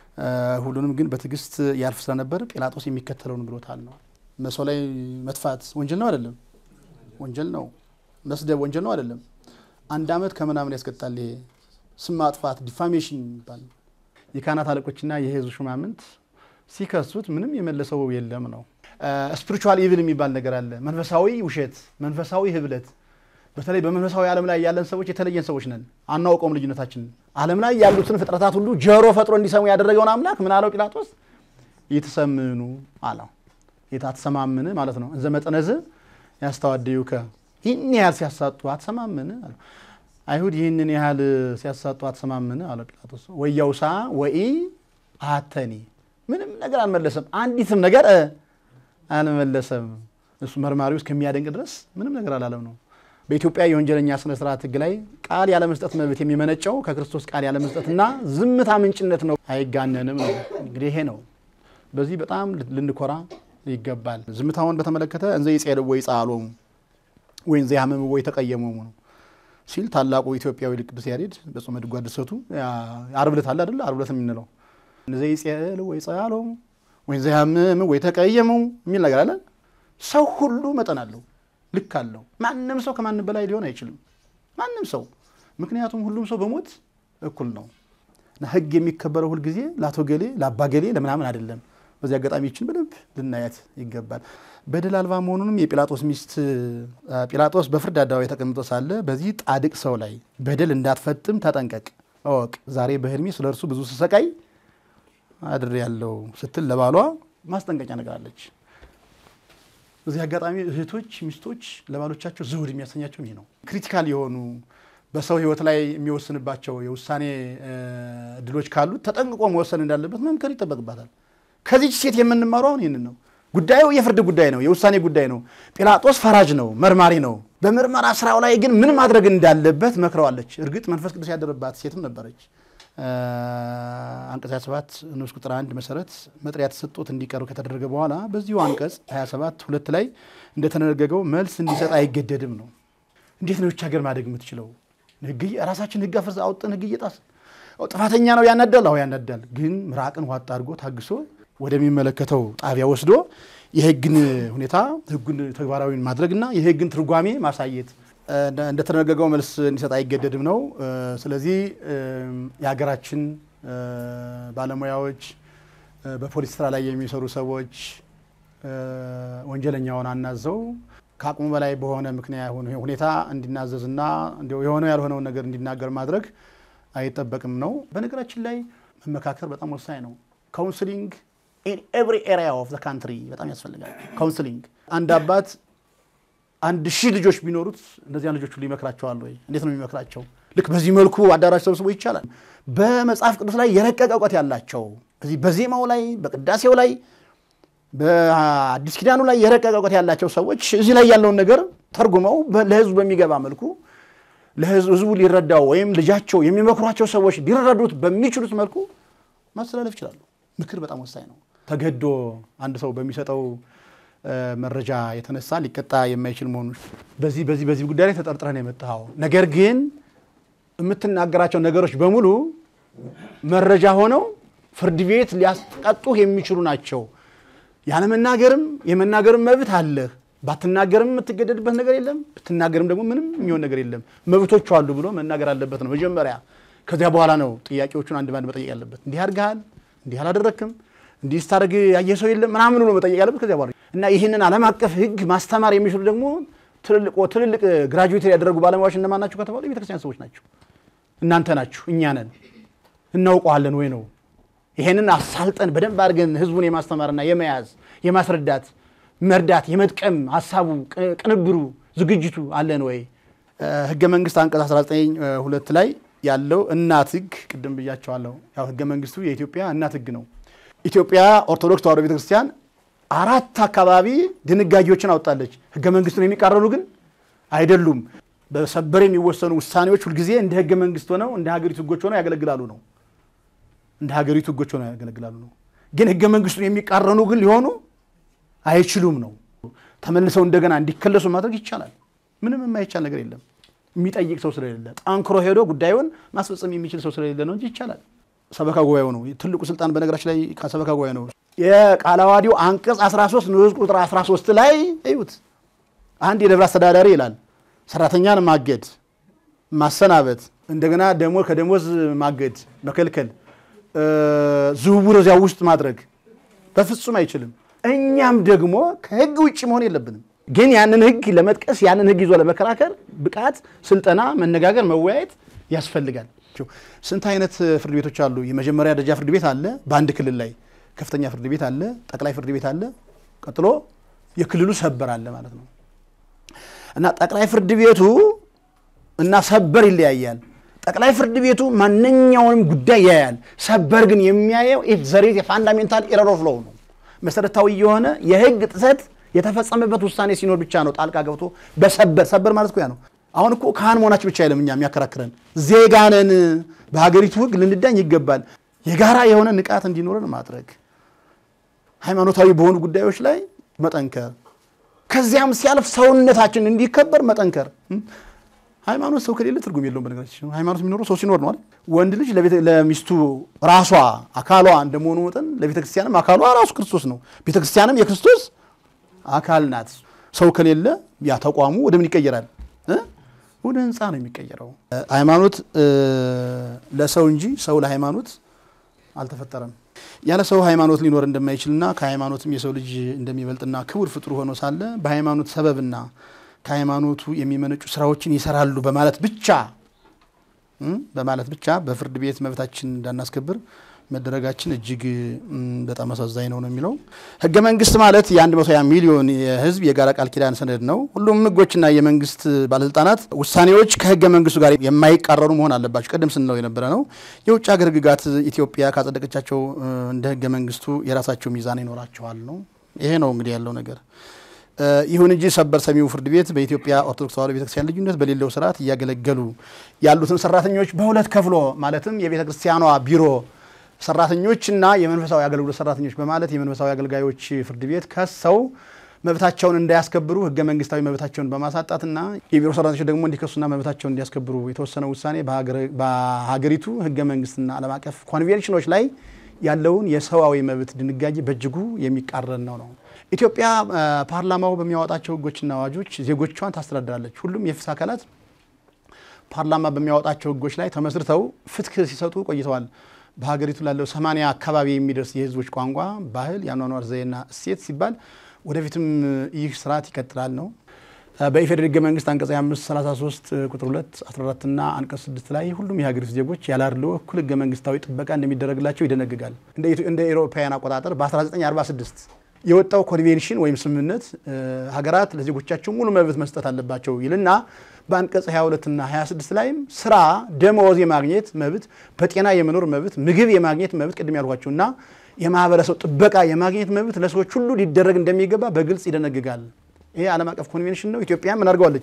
ሁሉንም ግን በትዕግስት ያልፍ ስለነበር ጲላጦስ የሚከተለውን ብሎታል ነው። መሰው ላይ መጥፋት ወንጀል ነው አይደለም? ወንጀል ነው። መስደብ ወንጀል ነው አይደለም? አንድ ዓመት ከምናምን ያስቀጣል። ይሄ ስም ማጥፋት ዲፋሜሽን ይባል። የካህናት አለቆችና የህዝብ ሹማምንት ሲከሱት ምንም የመለሰው የለም ነው። ስፒሪቹዋል ኢቪል የሚባል ነገር አለ። መንፈሳዊ ውሸት፣ መንፈሳዊ ህብለት። በተለይ በመንፈሳዊ ዓለም ላይ ያለን ሰዎች የተለየን ሰዎች ነን፣ አናውቀውም ልዩነታችንን። ዓለም ላይ ያሉትን ፍጥረታት ሁሉ ጆሮ ፈጥሮ እንዲሰሙ ያደረገውን አምላክ ምን አለው ጲላጦስ? ይትሰምኑ አለው። የታትሰማምን ማለት ነው። እንዘ መጠነዝ ያስተዋደዩከ ይህን ያህል ሲያሳጡ አትሰማምን አለው። አይሁድ ይህንን ያህል ሲያሳጡ አትሰማምን አለው ጲላጦስ። ወያውሳ ወኢ አተኒ ምንም ነገር አልመለሰም። አንዲትም ነገር አልመለሰም። እሱ መርማሪው እስከሚያደንቅ ድረስ ምንም ነገር አላለም ነው። በኢትዮጵያ የወንጀለኛ ስነ ስርዓት ህግ ላይ ቃል ያለመስጠት መብት የሚመነጨው ከክርስቶስ ቃል ያለመስጠትና ዝምታ ምንጭነት ነው። አይጋነንም ነው እንግዲህ ይሄ ነው። በዚህ በጣም ልንኮራ ይገባል። ዝምታውን በተመለከተ እንዘ ይጼልዎ ይጻሎሙ ወይ እንዘ ያህምም ወይ ተቀየመሙ ነው ሲል ታላቁ ኢትዮጵያዊ ሊቅ ቅዱስ ያሬድ በጾመ ድጓ ድርሰቱ ዓርብ ዕለት አለ አይደለ? ዓርብ ዕለት የምንለው እንዘ ይጼልዎ ይጻሎሙ ወይ እንዘ ያህምም ወይ ተቀየመሙ የሚል ነገር አለ። ሰው ሁሉ መጠን አለው፣ ልክ አለው። ማንም ሰው ከማንም በላይ ሊሆን አይችልም። ማንም ሰው ምክንያቱም ሁሉም ሰው በሞት እኩል ነው እና ህግ የሚከበረው ሁልጊዜ ለአቶ ገሌ ለአባ ገሌ ለምናምን አይደለም። በዚህ አጋጣሚ ይችን በደንብ ልናያት ይገባል። በደል አልባ መሆኑንም የጲላጦስ ሚስት ጲላጦስ በፍርድ አደባባይ ተቀምጦ ሳለ በዚህ ጻድቅ ሰው ላይ በደል እንዳትፈጽም ተጠንቀቅ፣ እወቅ። ዛሬ በህልሜ ስለ እርሱ ብዙ ስሰቃይ አድሬ ያለው ስትል ለባሏ ማስጠንቀቂያ ነግራለች። በዚህ አጋጣሚ እህቶች፣ ሚስቶች ለባሎቻቸው ዘውድ የሚያሰኛቸው ይህ ነው። ክሪቲካል የሆኑ በሰው ሕይወት ላይ የሚወስንባቸው የውሳኔ እድሎች ካሉት ተጠንቅቆ መወሰን እንዳለበት መምከር ይጠበቅባታል። ከዚች ሴት የምንማረው አሁን ይህንን ነው። ጉዳዩ የፍርድ ጉዳይ ነው፣ የውሳኔ ጉዳይ ነው። ጲላጦስ ፈራጅ ነው፣ መርማሪ ነው። በምርመራ ስራው ላይ ግን ምን ማድረግ እንዳለበት መክረዋለች። እርግጥ መንፈስ ቅዱስ ያደረባት ሴትም ነበረች። አንቀጽ 27 ንዑስ ቁጥር አንድ መሰረት መጥሪያ ተሰጥቶት እንዲቀርብ ከተደረገ በኋላ በዚሁ አንቀጽ 27 ሁለት ላይ እንደተነገገው መልስ እንዲሰጥ አይገደድም ነው። እንዴት ነው ይህች ሀገር ማደግ የምትችለው? ራሳችን ህግ አፍርሰን አውጥተን ህግ እየጣስን ጥፋተኛ ነው ያናዳል። አዎ ያናዳል። ግን ምራቅን ዋጥ አድርጎ ታግሶ ወደሚመለከተው ጣቢያ ወስዶ የህግን ሁኔታ ህጉን ተግባራዊ ማድረግና የህግን ትርጓሜ ማሳየት እንደተደነገገው መልስ እንዲሰጥ አይገደድም ነው። ስለዚህ የሀገራችን ባለሙያዎች፣ በፖሊስ ስራ ላይ የሚሰሩ ሰዎች ወንጀለኛውን አናዘው ከአቅሙ በላይ በሆነ ምክንያት ሁኔታ እንዲናዘዝና የሆነው ያልሆነውን ነገር እንዲናገር ማድረግ አይጠበቅም ነው። በነገራችን ላይ መመካከር በጣም ወሳኝ ነው። ካውንስሊንግ ኢን ኤቭሪ ኤሪያ ኦፍ ዘ ካንትሪ በጣም ያስፈልጋል። ካውንስሊንግ አንድ አባት አንድ ሺህ ልጆች ቢኖሩት እነዚያን ልጆች ሁሉ ይመክራቸዋል ወይ? እንዴት ነው የሚመክራቸው? ልክ በዚህ መልኩ አዳራሽ ሰብስቦ ይቻላል። በመጽሐፍ ቅዱስ ላይ የረቀቀ እውቀት ያላቸው በዚህ በዜማው ላይ በቅዳሴው ላይ በአዲስ ኪዳኑ ላይ የረቀቀ እውቀት ያላቸው ሰዎች እዚህ ላይ ያለውን ነገር ተርጉመው ለህዝቡ በሚገባ መልኩ ለህዝቡ ሊረዳው ወይም ልጃቸው የሚመክሯቸው ሰዎች ሊረዱት በሚችሉት መልኩ ማስተላለፍ ይችላሉ። ምክር በጣም ወሳኝ ነው። ተገዶ አንድ ሰው በሚሰጠው መረጃ የተነሳ ሊቀጣ የማይችል መሆኑ በዚህ በዚህ በዚህ ጉዳይ ላይ ተጠርጥረህ ነው የመጣኸው። ነገር ግን የምትናገራቸው ነገሮች በሙሉ መረጃ ሆነው ፍርድ ቤት ሊያስቀጡህ የሚችሉ ናቸው። ያለመናገርም የመናገርም መብት አለህ። ባትናገርም የምትገደድበት ነገር የለም። ብትናገርም ደግሞ ምንም የሚሆን ነገር የለም። መብቶቹ አሉ ብሎ መናገር አለበት ነው መጀመሪያ። ከዚያ በኋላ ነው ጥያቄዎቹን አንድ ባንድ መጠየቅ ያለበት። እንዲህ አድርገሃል፣ እንዲህ አላደረክም፣ እንዲህ ስታደርግ ያየ ሰው የለም ምናምን ብሎ መጠየቅ ያለበት ከዚያ በኋላ እና ይህንን ዓለም አቀፍ ሕግ ማስተማር የሚችሉ ደግሞ ትልልቅ ትልልቅ ግራጁዌት ያደረጉ ባለሙያዎች እነማን ናቸው ከተባሉ የቤተክርስቲያን ሰዎች ናቸው። እናንተ ናችሁ፣ እኛ ነን። እናውቀዋለን ወይ ነው ይሄንን አሳልጠን በደንብ አድርገን ህዝቡን የማስተማርና የመያዝ የማስረዳት መርዳት የመጥቀም ሀሳቡ ቅንብሩ ዝግጅቱ አለን ወይ? ህገ መንግስት አንቀጽ 19 ሁለት ላይ ያለው እናት ህግ ቅድም ብያቸዋለሁ። ያው ህገ መንግስቱ የኢትዮጵያ እናት ህግ ነው። ኢትዮጵያ ኦርቶዶክስ ተዋሕዶ ቤተክርስቲያን አራት አካባቢ ድንጋጌዎችን አውጣለች። ህገ መንግስቱን የሚቃረኑ ግን አይደሉም። በሰበር የሚወሰኑ ውሳኔዎች ሁልጊዜ እንደ ህገ መንግስት ሆነው እንደ ሀገሪቱ ህጎች ሆነው ያገለግላሉ ነው እንደ ሀገሪቱ ህጎች ሆነው ያገለግላሉ ነው። ግን ህገ መንግስቱን የሚቃረኑ ግን ሊሆኑ አይችሉም ነው። ተመልሰው እንደገና እንዲከለሱ ማድረግ ይቻላል። ምንም የማይቻል ነገር የለም። የሚጠይቅ ሰው ስለሌለ ጠንክሮ ሄዶ ጉዳዩን ማስፈጸም የሚችል ሰው ስለሌለ ነው እንጂ ይቻላል። ሰበካ ጉባኤው ነው ትልቁ ስልጣን። በነገራችን ላይ ከሰበካ ጉባኤ ነው። የቃለ ዓዋዲው አንቀጽ 13 ንዑስ ቁጥር 13 ላይ እዩት። አንድ የደብረ አስተዳዳሪ ይላል ሰራተኛን ማገድ፣ ማሰናበት፣ እንደገና ደሞ ከደሞዝ ማገድ፣ መከልከል ዝውውር እዚያ ውስጥ ማድረግ በፍጹም አይችልም። እኛም ደግሞ ከህግ ውጭ መሆን የለብንም። ግን ያንን ህግ ለመጥቀስ ያንን ህግ ይዞ ለመከራከር ብቃት፣ ስልጠና፣ መነጋገር፣ መወያየት ያስፈልጋል። ስንት አይነት ፍርድ ቤቶች አሉ? የመጀመሪያ ደረጃ ፍርድ ቤት አለ፣ በአንድ ክልል ላይ ከፍተኛ ፍርድ ቤት አለ፣ ጠቅላይ ፍርድ ቤት አለ፣ ቀጥሎ የክልሉ ሰበር አለ ማለት ነው። እና ጠቅላይ ፍርድ ቤቱ እና ሰበር ይለያያል። ጠቅላይ ፍርድ ቤቱ ማንኛውንም ጉዳይ ያያል። ሰበር ግን የሚያየው ኢፍ ዘር ኢዝ የፋንዳሜንታል ኤረር ኦፍ ሎው ነው። መሰረታዊ የሆነ የህግ ጥሰት የተፈጸመበት ውሳኔ ሲኖር ብቻ ነው ጣልቃ ገብቶ በሰበር ሰበር ማለት እኮ ያ ነው። አሁን እኮ ካህን መሆናችን ብቻ አይደለም እኛ የሚያከራክረን ዜጋ ነን። በሀገሪቱ ህግ ልንዳኝ ይገባል። የጋራ የሆነ ንቃት እንዲኖረን ማድረግ፣ ሃይማኖታዊ በሆኑ ጉዳዮች ላይ መጠንከር፣ ከዚያም ሲያልፍ ሰውነታችን እንዲከበር መጠንከር። ሃይማኖት ሰው ከሌለ ትርጉም የለውም። በነገራችን ሃይማኖት የሚኖረው ሰው ሲኖር ነው አይደል? ወንድ ልጅ ለሚስቱ ራሷ አካሏ እንደመሆኑ መጠን ለቤተ ክርስቲያንም አካሏ ራሱ ክርስቶስ ነው። ቤተ ክርስቲያንም የክርስቶስ አካል ናት። ሰው ከሌለ ያ ተቋሙ ወደ ምን ይቀየራል? ወደ ህንፃ ነው የሚቀየረው። ሃይማኖት ለሰው እንጂ ሰው ለሃይማኖት አልተፈጠረም። ያለ ሰው ሃይማኖት ሊኖር እንደማይችልና ከሃይማኖትም የሰው ልጅ እንደሚበልጥና ክቡር ፍጡር ሆኖ ሳለ በሃይማኖት ሰበብና ከሃይማኖቱ የሚመነጩ ስራዎችን ይሰራሉ በማለት ብቻ በማለት ብቻ በፍርድ ቤት መብታችን እንዳናስከብር መደረጋችን እጅግ ም፣ በጣም አሳዛኝ ነው ነው የሚለው ህገ መንግስት ማለት የ120 ሚሊዮን የህዝብ የጋራ ቃል ኪዳን ሰነድ ነው። ሁሉም ህጎችና የመንግስት ባለስልጣናት ውሳኔዎች ከህገ መንግስቱ ጋር የማይቃረኑ መሆን አለባቸው። ቅድም ስንለው የነበረ ነው። የውጭ ሀገር ህግጋት ኢትዮጵያ ካጸደቀቻቸው እ፣ እንደ ህገ መንግስቱ የራሳቸው ሚዛን ይኖራቸዋል ነው። ይሄ ነው እንግዲህ ያለው ነገር። እ፣ ይሁን እንጂ ሰበር ሰሚው ፍርድ ቤት በኢትዮጵያ ኦርቶዶክስ ተዋሕዶ ቤተክርስቲያን ልዩነት በሌለው ስርዓት እያገለገሉ ያሉትን ሰራተኞች በሁለት ከፍሎ ማለትም የቤተ ክርስቲያኗ ቢሮ ሰራተኞችና የመንፈሳዊ አገልግሎት ሰራተኞች በማለት የመንፈሳዊ አገልጋዮች ፍርድ ቤት ከሰው መብታቸውን እንዳያስከብሩ ህገ መንግስታዊ መብታቸውን በማሳጣትና የቢሮ ሰራተኞች ደግሞ እንዲከሱና መብታቸውን እንዲያስከብሩ የተወሰነው ውሳኔ በሀገረ- በሀገሪቱ ህገ መንግስትና ዓለም አቀፍ ኮንቬንሽኖች ላይ ያለውን የሰብአዊ መብት ድንጋጌ በእጅጉ የሚቃረን ነው ነው ኢትዮጵያ አ፣ ፓርላማው በሚያወጣቸው ህጎችና አዋጆች ዜጎቿን ታስተዳድራለች። ሁሉም የፍትህ አካላት ፓርላማ በሚያወጣቸው ህጎች ላይ ተመስርተው ፍትህ ሲሰጡ ቆይተዋል። በሀገሪቱ ላለው ሰማንያ አካባቢ የሚደርስ የህዝቦች ቋንቋ፣ ባህል፣ የአኗኗር ዘዬና እሴት ሲባል ወደፊትም ይህ ስርዓት ይቀጥላል ነው። በኢፌዴሪ ህገ መንግስት አንቀጽ 25 33 ቁጥር 2 14 እና አንቀጽ 6 ላይ ሁሉም የሀገሪቱ ዜጎች ያለ አድልዎ እኩል ህገ መንግስታዊ ጥበቃ እንደሚደረግላቸው ይደነግጋል። እንደ ኢትዮ- እንደ ኤሮፓውያን አቆጣጠር በ1946 የወጣው ኮንቬንሽን ወይም ስምምነት እ፣ ሀገራት ለዜጎቻቸው ሙሉ መብት መስጠት አለባቸው ይልና በአንቀጽ 22 እና 26 ላይም ስራ፣ ደመወዝ የማግኘት መብት፣ በጤና የመኖር መብት፣ ምግብ የማግኘት መብት ቅድም ያልኳቸው እና የማህበረሰብ ጥበቃ የማግኘት መብት ለሰዎች ሁሉ ሊደረግ እንደሚገባ በግልጽ ይደነግጋል። ይሄ ዓለም አቀፍ ኮንቬንሽን ነው። ኢትዮጵያ ምን አድርገዋለች?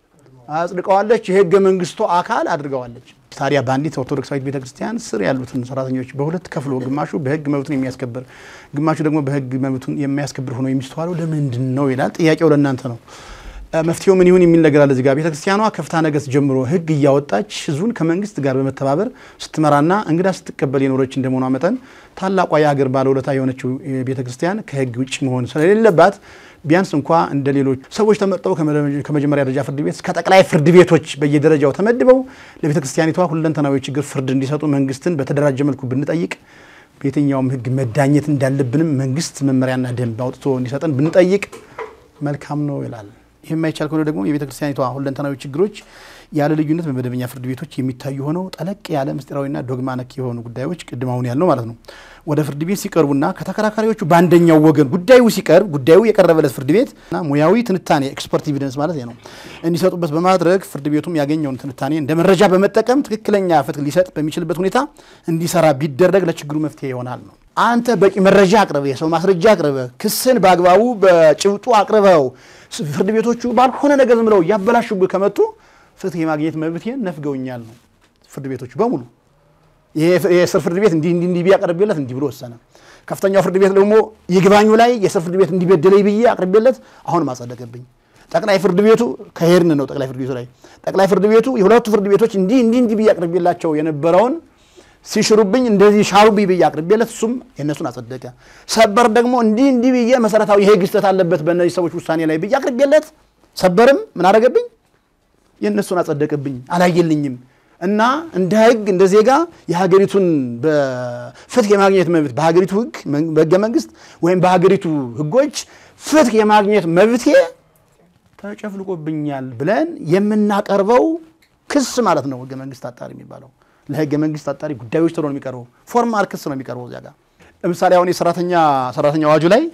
አጽድቀዋለች። የህገ መንግስቱ አካል አድርገዋለች። ታዲያ በአንዲት ኦርቶዶክሳዊት ቤተክርስቲያን ስር ያሉትን ሰራተኞች በሁለት ከፍሎ ግማሹ በህግ መብቱን የሚያስከብር ግማሹ ደግሞ በህግ መብቱን የሚያስከብር ሆኖ የሚስተዋለው ለምንድን ነው ይላል። ጥያቄው ለእናንተ ነው። እ፣ መፍትሄው ምን ይሁን የሚል ነገር አለ እዚህ ጋር። ቤተክርስቲያኗ ከፍትሐ ነገሥት ጀምሮ ህግ እያወጣች ህዝቡን ከመንግስት ጋር በመተባበር ስትመራና እንግዳ ስትቀበል የኖረች እንደመሆኗ መጠን ታላቋ የሀገር ባለውለታ የሆነችው ቤተክርስቲያን ከህግ ውጭ መሆን ስለሌለባት ቢያንስ እንኳ እንደ ሌሎች ሰዎች ተመርጠው ከመደ- ከመጀመሪያ ደረጃ ፍርድ ቤት እስከ ጠቅላይ ፍርድ ቤቶች በየደረጃው ተመድበው ለቤተ ክርስቲያኒቷ ሁለንተናዊ ችግር ፍርድ እንዲሰጡ መንግስትን በተደራጀ መልኩ ብንጠይቅ በየትኛውም ህግ መዳኘት እንዳለብንም መንግስት መመሪያና ደንብ አውጥቶ እንዲሰጠን ብንጠይቅ መልካም ነው ይላል። ይህ የማይቻል ከሆነ ደግሞ የቤተ ክርስቲያኒቷ ሁለንተናዊ ችግሮች ያለ ልዩነት በመደበኛ ፍርድ ቤቶች የሚታዩ ሆነው ጠለቅ ያለ ምስጢራዊና ዶግማ ነክ የሆኑ ጉዳዮች ቅድም አሁን ያልነው ማለት ነው ወደ ፍርድ ቤት ሲቀርቡና ከተከራካሪዎቹ በአንደኛው ወገን ጉዳዩ ሲቀርብ ጉዳዩ የቀረበለት ፍርድ ቤት እና ሙያዊ ትንታኔ ኤክስፐርት ኤቪደንስ ማለት ነው እንዲሰጡበት በማድረግ ፍርድ ቤቱም ያገኘውን ትንታኔ እንደ መረጃ በመጠቀም ትክክለኛ ፍትህ ሊሰጥ በሚችልበት ሁኔታ እንዲሰራ ቢደረግ ለችግሩ መፍትሄ ይሆናል ነው። አንተ በቂ መረጃ አቅርበ የሰው ማስረጃ አቅርበ ክስን በአግባቡ በጭብጡ አቅርበው ፍርድ ቤቶቹ ባልሆነ ነገር ዝም ብለው እያበላሹብህ ከመጡ ፍትህ የማግኘት መብቴን ነፍገውኛል ነው ፍርድ ቤቶቹ በሙሉ። የስር ፍርድ ቤት እንዲህ እንዲህ እንዲህ ቢያቀርብለት እንዲህ ብሎ ወሰነ። ከፍተኛው ፍርድ ቤት ደግሞ ይግባኙ ላይ የስር ፍርድ ቤት እንዲበደለኝ ብዬ አቅርቤለት አሁንም አጸደቀብኝ። ጠቅላይ ፍርድ ቤቱ ከሄድን ነው ጠቅላይ ፍርድ ቤቱ ላይ ጠቅላይ ፍርድ ቤቱ የሁለቱ ፍርድ ቤቶች እንዲህ እንዲህ እንዲህ ብዬ አቅርቤላቸው የነበረውን ሲሽሩብኝ እንደዚህ ሻሩብኝ ብዬ አቅርቤለት እሱም የእነሱን አጸደቀ። ሰበር ደግሞ እንዲህ እንዲህ ብዬ መሰረታዊ የህግ ስህተት አለበት በእነዚህ ሰዎች ውሳኔ ላይ ብዬ አቅርቤለት ሰበርም ምን አደረገብኝ? የእነሱን አጸደቅብኝ፣ አላየልኝም። እና እንደ ህግ እንደ ዜጋ የሀገሪቱን ፍትህ የማግኘት መብት በሀገሪቱ ህግ በህገ መንግስት ወይም በሀገሪቱ ህጎች ፍትህ የማግኘት መብቴ ተጨፍልቆብኛል ብለን የምናቀርበው ክስ ማለት ነው። ህገ መንግስት አጣሪ የሚባለው ለህገ መንግስት አጣሪ ጉዳዮች ተብሎ ነው የሚቀርበው። ፎርማል ክስ ነው የሚቀርበው እዚያ ጋር። ለምሳሌ አሁን የሰራተኛ ሰራተኛ አዋጁ ላይ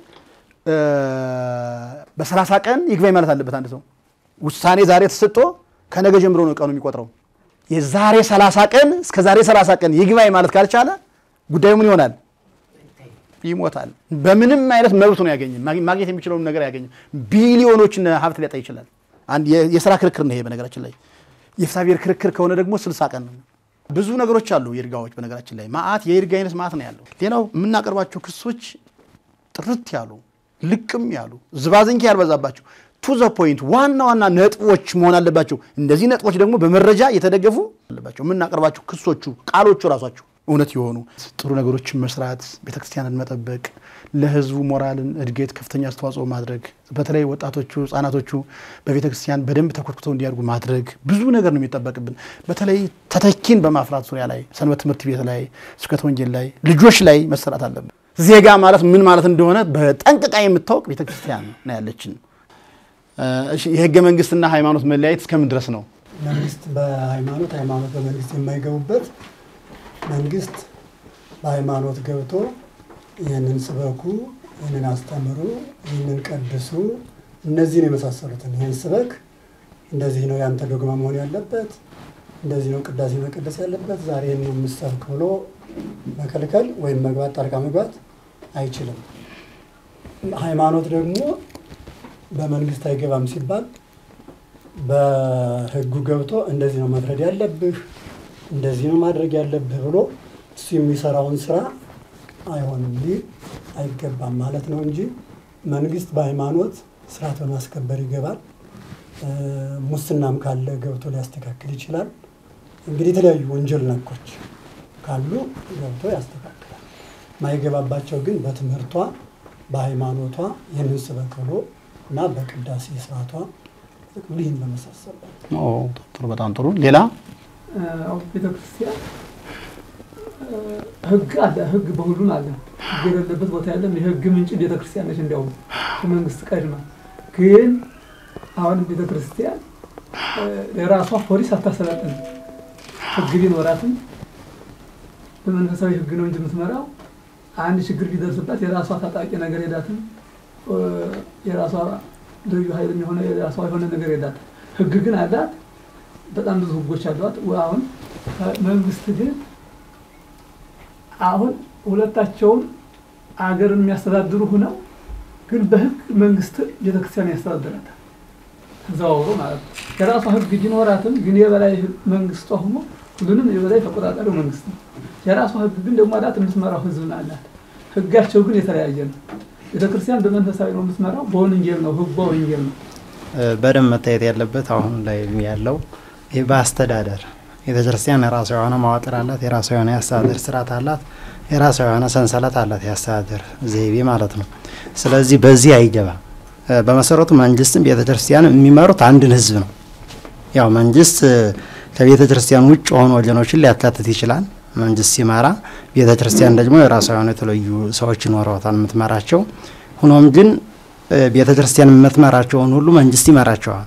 በሰላሳ ቀን ይግባኝ ማለት አለበት አንድ ሰው ውሳኔ ዛሬ ተሰጥቶ ከነገ ጀምሮ ነው ቀኑ የሚቆጥረው። የዛሬ 30 ቀን እስከ ዛሬ 30 ቀን ይግባኝ ማለት ካልቻለ ጉዳዩ ምን ይሆናል? ይሞታል። በምንም አይነት መብቱ ነው ያገኘ ማግኘት የሚችለውን ነገር ያገኘ ቢሊዮኖችን ሀብት ሊያጣ ይችላል። አንድ የስራ ክርክር ነው ይሄ። በነገራችን ላይ የፍትሐብሔር ክርክር ከሆነ ደግሞ 60 ቀን ነው። ብዙ ነገሮች አሉ የይርጋዎች። በነገራችን ላይ ማአት የይርጋ አይነት ማአት ነው ያለው። ሌላው የምናቀርባቸው ክሶች ጥርት ያሉ ልቅም ያሉ ዝባዝንኪ ያልበዛባቸው ቱ ዘ ፖይንት ዋና ዋና ነጥቦች መሆን አለባቸው። እንደዚህ ነጥቦች ደግሞ በመረጃ የተደገፉ አለባቸው። የምናቀርባቸው ክሶቹ ቃሎቹ ራሷቸው እውነት የሆኑ ጥሩ ነገሮችን መስራት፣ ቤተክርስቲያንን መጠበቅ፣ ለህዝቡ ሞራልን እድገት ከፍተኛ አስተዋጽኦ ማድረግ፣ በተለይ ወጣቶቹ ህጻናቶቹ በቤተክርስቲያን በደንብ ተኮትኩተው እንዲያድጉ ማድረግ ብዙ ነገር ነው የሚጠበቅብን። በተለይ ተተኪን በማፍራት ዙሪያ ላይ ሰንበት ትምህርት ቤት ላይ ስብከተ ወንጌል ላይ ልጆች ላይ መሰራት አለብን። ዜጋ ማለት ምን ማለት እንደሆነ በጠንቅቃ የምታወቅ ቤተክርስቲያን ነው ያለችን። የህገ መንግስትና ሃይማኖት መለያየት እስከምን ድረስ ነው? መንግስት በሃይማኖት ሃይማኖት በመንግስት የማይገቡበት መንግስት በሃይማኖት ገብቶ ይህንን ስበኩ፣ ይህንን አስተምሩ፣ ይህንን ቀድሱ፣ እነዚህን የመሳሰሉትን ይህን ስበክ፣ እንደዚህ ነው ያንተ ዶግማ መሆን ያለበት፣ እንደዚህ ነው ቅዳሴ መቀደስ ያለበት፣ ዛሬ ይህን ነው የምሰብክ ብሎ መከልከል ወይም መግባት ጣልቃ መግባት አይችልም። ሃይማኖት ደግሞ በመንግስት አይገባም ሲባል በህጉ ገብቶ እንደዚህ ነው መፍረድ ያለብህ እንደዚህ ነው ማድረግ ያለብህ ብሎ እሱ የሚሰራውን ስራ አይሆንም ሊል አይገባም ማለት ነው እንጂ መንግስት በሃይማኖት ስርዓት በማስከበር ይገባል። ሙስናም ካለ ገብቶ ሊያስተካክል ይችላል። እንግዲህ የተለያዩ ወንጀል ነኮች ካሉ ገብቶ ያስተካክላል። ማይገባባቸው ግን በትምህርቷ በሃይማኖቷ ይህንን ስበክ ብሎ እና በቅዳሴ ስርዓቷ ይህን በመሳሰል ጥሩ፣ በጣም ጥሩ። ሌላ ቤተክርስቲያን ህግ አለ። ህግ በሁሉም አለ። ህግ የሌለበት ቦታ የለም። የህግ ምንጭ ቤተክርስቲያን ነች። እንዲያውም ከመንግስት ቀድማ ግን አሁን ቤተክርስቲያን የራሷ ፖሊስ አታሰለጥንም። ህግ ቢኖራትም በመንፈሳዊ ህግ ነው እንጂ የምትመራው። አንድ ችግር ቢደርስባት የራሷ ታጣቂ ነገር የላትም። የራሷ ልዩ ኃይል የሆነ የራሷ የሆነ ነገር የላትም። ህግ ግን አላት። በጣም ብዙ ህጎች አሏት። አሁን መንግስት ግን አሁን ሁለታቸውን አገርን የሚያስተዳድሩ ሁነው ግን በህግ መንግስት ቤተክርስቲያን ያስተዳድራታል። ተዘዋውሮ ማለት ነው። የራሷ ህግ ቢኖራትም ግን የበላይ መንግስቷ ሆኖ ሁሉንም የበላይ ተቆጣጣሪው መንግስት ነው። የራሷ ህግ ግን ደግሞ አላት፣ የምትመራው ህዝብን አላት። ህጋቸው ግን የተለያየ ነው። ቤተክርስቲያን በመንፈሳዊ ነው የምትመራው፣ በወንጌል ነው ህጓ ወንጌል ነው። በደንብ መታየት ያለበት አሁን ላይ ያለው ይህ በአስተዳደር ቤተክርስቲያን የራሷ የሆነ መዋቅር አላት። የራሷ የሆነ የአስተዳደር ስርዓት አላት። የራሷ የሆነ ሰንሰለት አላት፣ የአስተዳደር ዘይቤ ማለት ነው። ስለዚህ በዚህ አይገባም። በመሰረቱ መንግስትም ቤተክርስቲያን የሚመሩት አንድን ህዝብ ነው። ያው መንግስት ከቤተ ክርስቲያን ውጭ የሆኑ ወገኖችን ሊያካትት ይችላል። መንግስት ሲመራ፣ ቤተ ክርስቲያን ደግሞ የራሷ የሆነ የተለዩ ሰዎች ይኖረዋታል የምትመራቸው። ሆኖም ግን ቤተ ክርስቲያን የምትመራቸውን ሁሉ መንግስት ይመራቸዋል።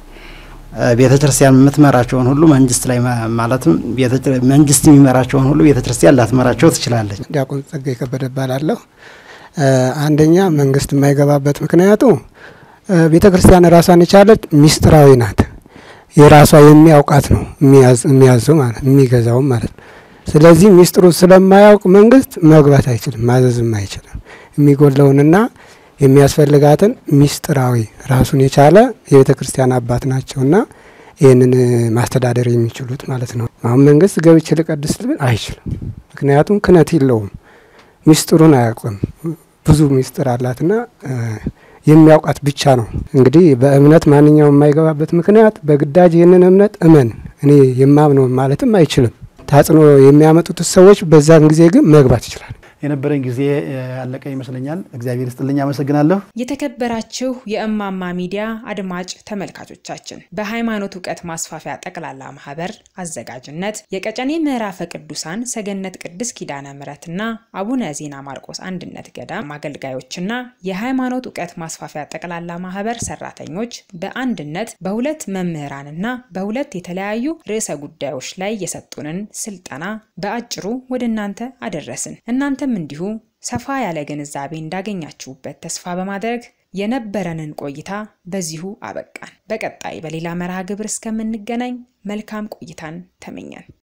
ቤተ ክርስቲያን የምትመራቸውን ሁሉ መንግስት ላይ ማለትም መንግስት የሚመራቸውን ሁሉ ቤተ ክርስቲያን ላትመራቸው ትችላለች። ዲያቆን ጸጋዬ ከበደ እባላለሁ። አንደኛ መንግስት የማይገባበት ምክንያቱ ቤተ ክርስቲያን ራሷን የቻለች ሚስጥራዊ ናት። የራሷ የሚያውቃት ነው የሚያዘው ማለት የሚገዛውም ማለት ነው። ስለዚህ ሚስጥሩ ስለማያውቅ መንግስት መግባት አይችልም፣ ማዘዝም አይችልም። የሚጎለውንና የሚያስፈልጋትን ሚስጥራዊ ራሱን የቻለ የቤተ ክርስቲያን አባት ናቸውና ይህንን ማስተዳደር የሚችሉት ማለት ነው። አሁን መንግስት ገብቼ ልቀድስ ብል አይችልም። ምክንያቱም ክህነት የለውም፣ ሚስጥሩን አያውቅም። ብዙ ሚስጥር አላትና የሚያውቃት ብቻ ነው። እንግዲህ በእምነት ማንኛውም የማይገባበት ምክንያት በግዳጅ ይህንን እምነት እመን እኔ የማምነው ማለትም አይችልም። ታጽኖ የሚያመጡት ሰዎች በዛን ጊዜ ግን መግባት ይችላል። የነበረኝ ጊዜ ያለቀ ይመስለኛል። እግዚአብሔር ይስጥልኝ፣ አመሰግናለሁ። የተከበራችሁ የእማማ ሚዲያ አድማጭ ተመልካቾቻችን በሃይማኖት እውቀት ማስፋፊያ ጠቅላላ ማህበር አዘጋጅነት የቀጨኔ ምዕራፈ ቅዱሳን ሰገነት ቅድስት ኪዳነ ምሕረትና አቡነ ዜና ማርቆስ አንድነት ገዳም አገልጋዮችና የሃይማኖት እውቀት ማስፋፊያ ጠቅላላ ማህበር ሰራተኞች በአንድነት በሁለት መምህራንና በሁለት የተለያዩ ርዕሰ ጉዳዮች ላይ የሰጡንን ስልጠና በአጭሩ ወደ እናንተ አደረስን። እናንተም እንዲሁ ሰፋ ያለ ግንዛቤ እንዳገኛችሁበት ተስፋ በማድረግ የነበረንን ቆይታ በዚሁ አበቃን። በቀጣይ በሌላ መርሃ ግብር እስከምንገናኝ መልካም ቆይታን ተመኘን።